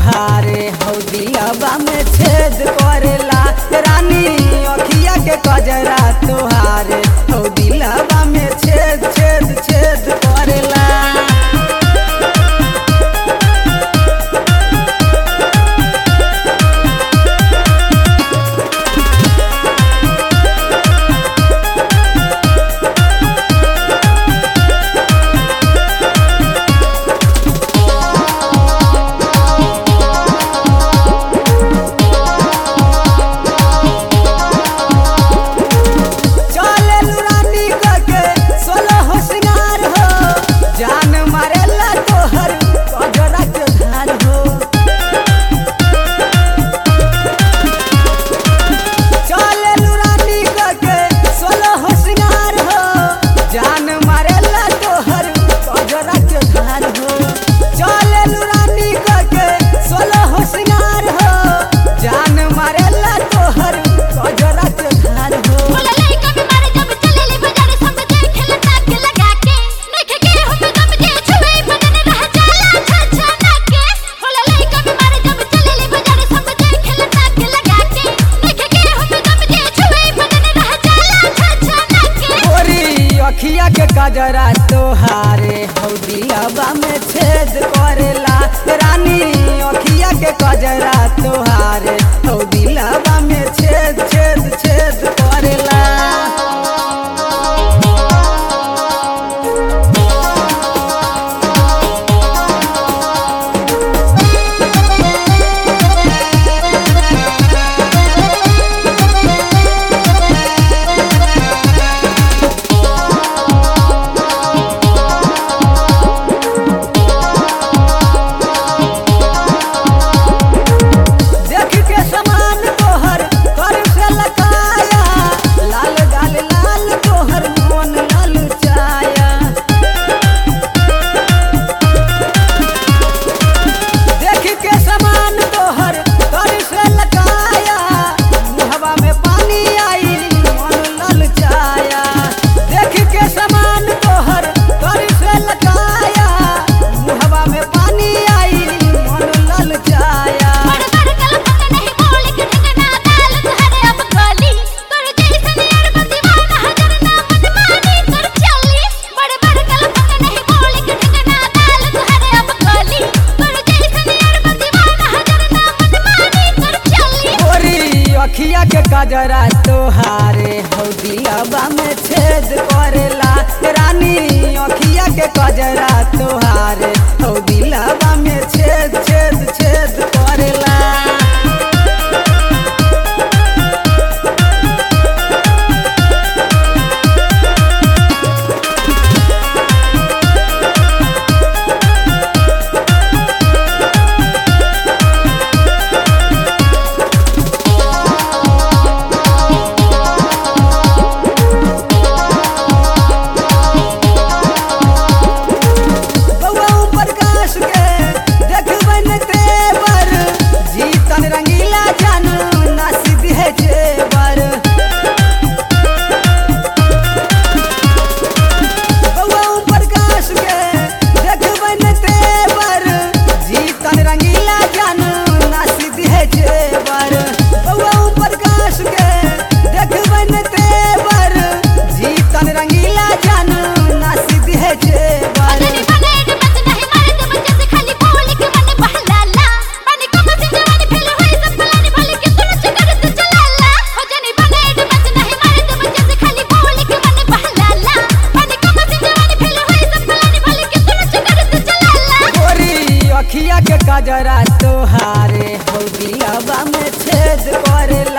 तोहारे हौ दिलवा में छेद करेला रानी अखिया के कजरा तोहारे हौ दिलवा में छेद छेद छेद करेला चले रानी के सोलह होशियार हो जान मारेला तोहर कजरा के धार हो चले रानी के सोलह होशियार हो जान मारेला तोहर कजरा के धार हो चले रानी के सोलह होशियार हो जान मारेला तोहर कजरा के धार हो बोला लइका भी मारे जब चले ले बाजारे सब देखे ले ताक लगा के देखे के हम गम जे छुए बदन रह जाला छछा ना के बोला लइका भी मारे जब चले ले बाजारे सब देखे ले ताक लगा के देखे के हम गम जे छुए बदन रह जाला छछा ना के गोरी अखिया के कजरा तोहारे हौ दिलवा में छेद करेला रानी अखिया के कजरा तोहारे हौ दिलवा में छेद छेद छेद करेला देख के समान तोहर कर से लकाया लाल गाल लाल तोहर मन लाल चाया देख के समान तोहर कर से लकाया मुहवा में पानी आई मन लाल चाया देख के समान तोहर कर से लकाया मुहवा में पानी आई मन लाल चाया बड़ बड़ कलपत नहीं बोल के ठिकाना दाल तुहरे अब गली तोर जैसन यार बदीवाना हजर ना मनमानी तोर चली बड़ बड़ कलपत नहीं बोल के ठिकाना दाल तुहरे अब गली तोर जैसन यार बदीवाना हजर ना मनमानी तोर चली गोरी अखिया के कजरा तोहारे हौ दिलवा में छेद करेला रानी अखिया के कजरा तोहारे हौ दिलवा में छेद छेद छेद करेला बउआ ऊपर काश के देखबन तेवर जीतन रंगीला जन नसीब है जेवर बउआ ऊपर काश के देखबन तेवर जीतन रंगीला जन नसीब है जेवर बउआ ऊपर काश के देखबन तेवर जीतन रंगीला जन नसीब है जेवर अजनी बनेड मत नहीं मारे तो बच्चे से खाली बोल के मन बहलाला पानी को मत जवानी फेल होई सब फलानी भले के तू नच कर तू चलाला अजनी बनेड मत नहीं मारे तो बच्चे से खाली बोल के मन बहलाला पानी को मत जवानी फेल होई सब फलानी भले के तू नच कर तू चलाला गोरी अखिया के कजरा तोहारे हौ दिलवा में छेद करेला